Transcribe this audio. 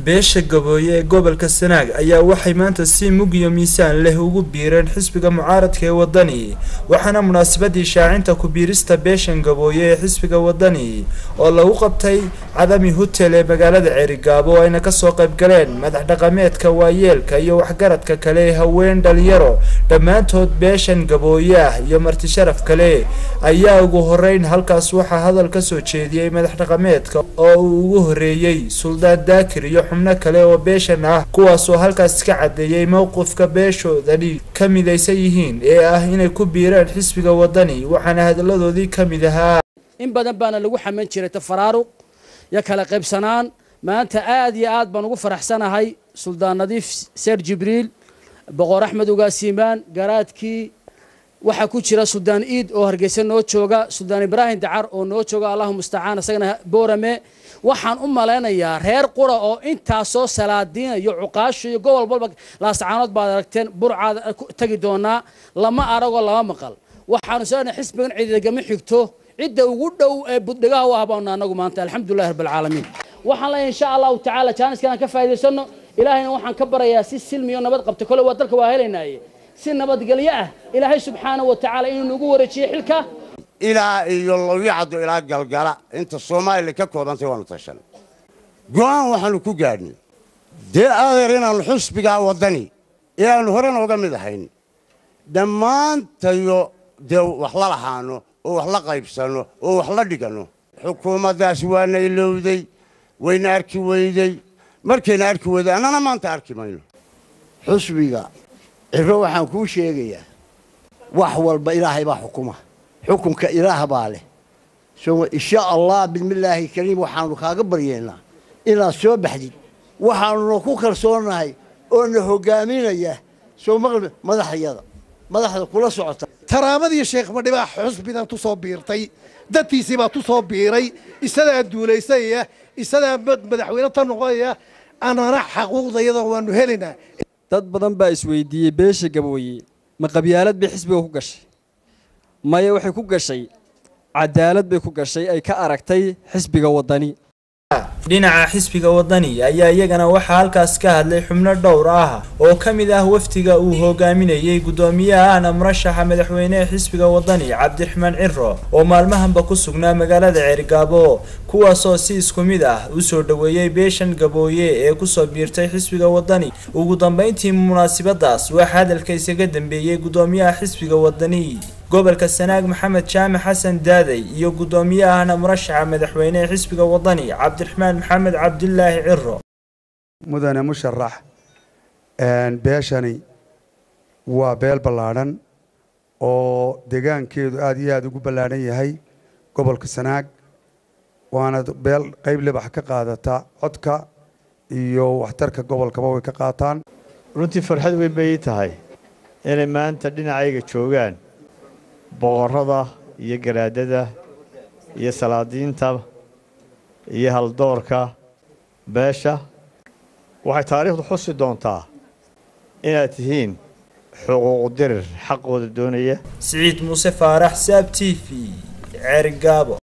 beesha gabooye ee gobolka sanaag ayaa waxay maanta si mug iyo miisaan leh ugu biireen xisbiga mucaaradka ee wadani waxaana munaasabadii shaacinta ku-biirista beeshan gabooye ee xisbiga wadani oo lagu qabtay cadami hotel ee magaalada ceerigaabo oo ayna kasoo qayb galeen madax dhaqameedka waayeelka iyo waxgaradka kale ee haween dhalinyaro dhammaantood beeshan gabooye ah iyo marti sharaf kale ayaa ugu horeyn halkaas waxaa hadal kasoo jeediyey madax dhaqameedka oo uu ugu horeeyey suldaan daakir iyo xubno kale oo beeshan ah kuwaasoo halkaas ka cadeeyey mowqifka beeshoodani ka midaysan yihiin ee ah inay ku biireen xisbiga wadani waxaana hadalladoodii ka mid ahaa in badan baana lagu xaman jiray tafaraaruq iyo kala qaybsanaan maanta aad iyo aad baan ugu faraxsanahay suldaan nadiif seer jibriil boqor axmed ugaasiimaan garaadkii waxaa ku jira suldaan iid oo hargeysa noo jooga suldaan ibraahim dacar oo noo jooga allahu mustacaan isagana boorame waxaan u malaynayaa reer qura oo intaasoo salaadiina iyo cuqaasho iyo gobol walba laasacaanood baad aragteen burcaad tagi doonaa lama aragoo lama maqal waxaanu seenahay xisbigan ciidagama xigto cidda ugu dhow ee buddhigaha u ah baanu anagu maanta alxamdulillahi rabbilcaalamiin waxaan leeyahay insha allahu tacaala jaaniskan aan ka faa'iidaysano ilaahayna waxaan ka barayaa si silmi iyo nabad qabta kole waa dalka waa helaynaaye si nabadgelyo ah ilaahay subxaana wa tacaala inuu nagu wareejiyo xilka ilaa iyo lawyacaddo ilaa galgala inta soomaaliya ka koobantay waanu tashanay go'aan waxaanu ku gaadhnay dee adeer inaannu xusbigaa waddani ee aannu horena uga mid ahayn dhammaantayo dee wax la lahaano oo wax la qaybsanno oo wax la dhiganno xukuumaddaas waana ilowday wayna arki weyday markayna arki weyday annana maanta arki mayno xusbiga ciro waxaan kuu sheegayaa wax walba ilaahay baa xukuma xukunka ilaah baa leh insha allah bismillaahi kariim waxaanu kaaga baryeennaa inaad soo baxdid waxaanuna ku kalsoonahay oo na hogaaminaya soo maqli madaxyada madaxda kula socota taraamadii sheekh madhibaa xusbidan tu soo biirtay dadkiisiibaa tu soo biiray isadaa duulaysaya isadaa madaxweyne ta noqonaya anana xaquuqdayada waanu helaynaa dad badan baa isweydiiyey beesha gabooye ma qabyaalad bay xisbiga ku gashay maya waxay ku gashay cadaalad bay ku gashay ay ka aragtay xisbiga waddani dhinaca xisbiga wadani ayaa iyagana waxaa halkaas ka hadlay xubno dhowr ah oo ka mid ah wafdiga uu hogaaminayey gudoomiyahana murashaxa madaxweynehe xisbiga wadani cabdiraxmaan ciro oo maalmahanba ku sugnaa magaalada ceerigaabo kuwaasoo si isku mid ah usoo dhoweeyey beeshan gabooye ee kusoo biirtay xisbiga wadani ugu dambeyntii munaasabadaas waxaa hadalka isaga dambeeyey gudoomiyaha xisbiga wadani gobolka sanaag maxamed jaamac xasan daaday iyo gudoomiyahana murashaxa madaxweynehe xisbiga wadani cabdiraxmaan maxamed cabdilaahi ciro mudane musharax beeshani waa beel ballaadhan oo deegaankeedu aada iyo aada ugu ballaadhan yahay gobolka sanaag waana beel qayb libax ka qaadata codka iyo waxtarka gobolkaba way ka qaataan runtii farxad weyn bay ii tahay inay maanta dhinacayga joogaan boqorrada iyo garaadada iyo salaadiinta iyo haldoorka beesha waxay taariikhdu xusi doontaa inaad tihiin xuquuqu dirir xaqooda doonaya siciid muuse faarax saab t v ceerigaabo